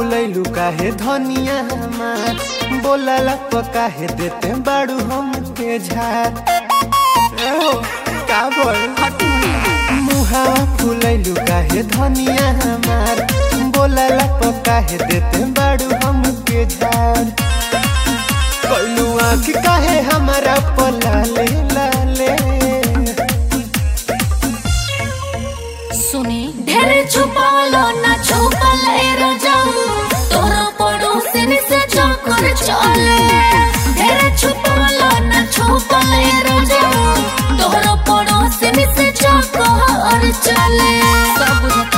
फुलैलू काहे धनिया हमार बोलला प काहे देते बाड़ू हम के झार एहो, का बोल मुहावा फुलैलू काहे धनिया हमार बोलला प काहे देते बाड़ू हम के झार कैलू आँख काहे हमारा पलाले लाले सुनी ढेर छुपालो ना छुपल ए रजाऊ तोरा पड़ोसिन से चक्कर चले ढेर छुपालो ना छुपल ए रजाऊ तोरा पड़ोसिन से चक्कर चले सब बुझता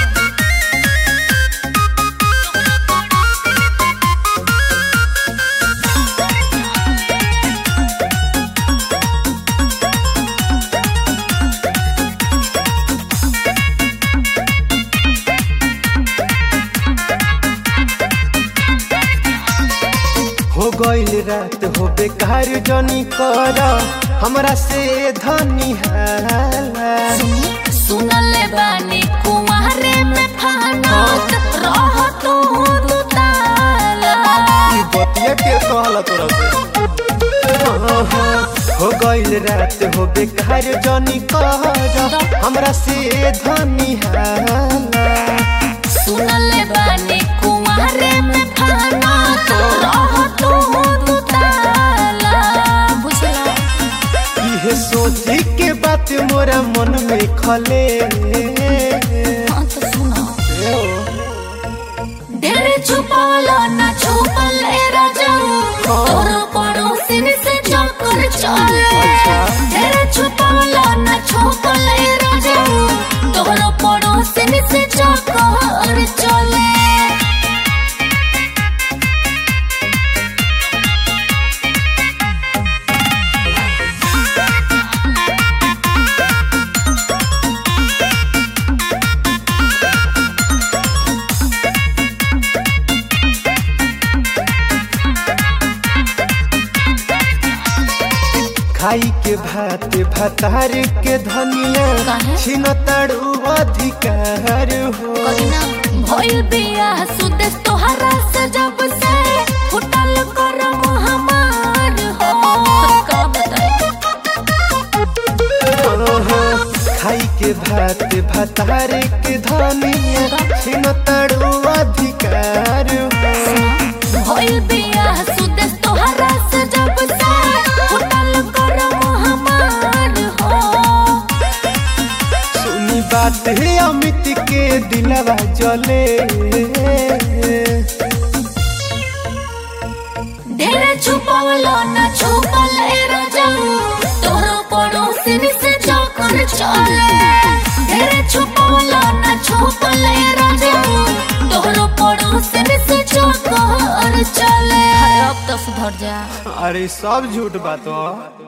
हो गईल रात हो बेकार जनी कर हमरा से धनी हाला सुनी सुनले बानी कुमारे में फानत रह तू दुताला ई बतिया के कहला तोरा से हो गईल रात हो बेकार जनी कर हमरा से धनी हाला सुनले बानी कुमारे में फानत रह तू दुताला बुझला इहे सोची के बात मोरा मन में खले हाँ तो सुना ढेर छुपालो ना छुपल ए रजाऊ तोर पड़ोसिन से चक्कर चले ढेर छुपालो ना छुपल ए रजाऊ तोर पड़ोसिन से चक्कर चले खाई के भात भतार के धनिया काहे? छिन तड़ू अधिकार हो करीना भइल बिया सुदेश तोहरा से जब से फुटल करम हमार हो का बताई खाई के भात भतार के धनिया छिन तड़ू अधिकार हो भइल बिया सुदेश तोहरा से जब से फुटल करम हमार हो सुनी बात है अमित के दिलवा जले ढेर छुपवलो न छुपल ए रजाऊ तोरो पड़ोसिन से चक्कर चले ढेर छुपवलो न छुपल ए रजाऊ तोरो पड़ोसिन से चक्कर चले अब तो सुधर जा अरे सब झूठ बात हो